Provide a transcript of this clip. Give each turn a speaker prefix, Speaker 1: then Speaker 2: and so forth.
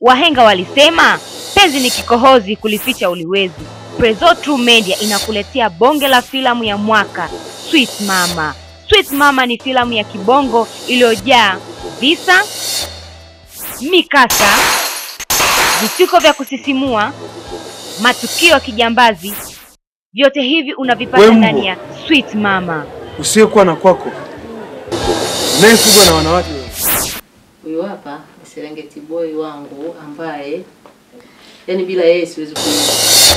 Speaker 1: Wahenga walisema penzi ni kikohozi, kulificha uliwezi. Prezo True Media inakuletea bonge la filamu ya mwaka Sweet Mama. Sweet Mama ni filamu ya kibongo iliyojaa visa, mikasa, vituko vya kusisimua, matukio ya kijambazi. Vyote hivi unavipata
Speaker 2: Wembo.
Speaker 1: ndani ya Sweet Mama.
Speaker 2: usiyekuwa na kwako, unayefugwa na wanawake.
Speaker 3: Huyu hapa ni Serengeti boy wangu ambaye yani bila yeye siwezi kuishi.